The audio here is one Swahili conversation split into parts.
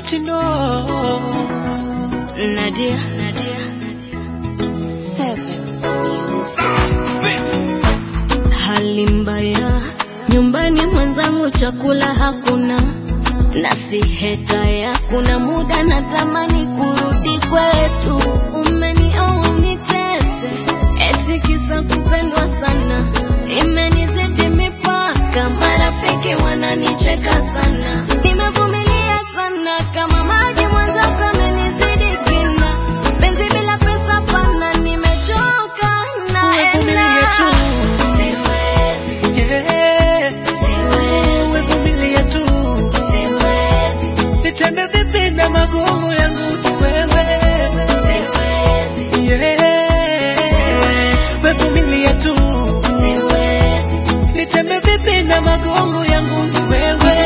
let you know. Nadia, Nadia, Seventh Music. Hali mbaya nyumbani, mwenzangu, chakula hakuna, na si hekaya. Kuna muda natamani kurudi kwetu, umenioa unitese, eti kisa kupendwa sana, imenizidi mipaka, marafiki wananicheka sana, nimevumilia sana kama maji, mwenzako amenizidi kina, penzi bila pesa pana, nimechoka Umevumilia tu. naenda, siwezi Yeah. Siwezi. Umevumilia tu. Siwezi, Nitembe vipi na magumu yangu ni wewe. siwezi, Yeah. Umevumilia tu. siwezi. Nitembe vipi na magumu yangu ni wewe.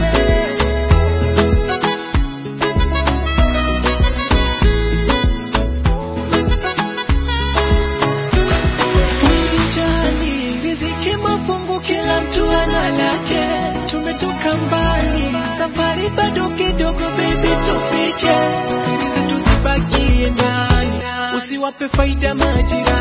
Usijali, riziki mafungu, kila mtu ana lake. Tumetoka mbali, safari bado kidogo, baby, tufike. Siri zetu zibakie ndani, usiwape faida majirani.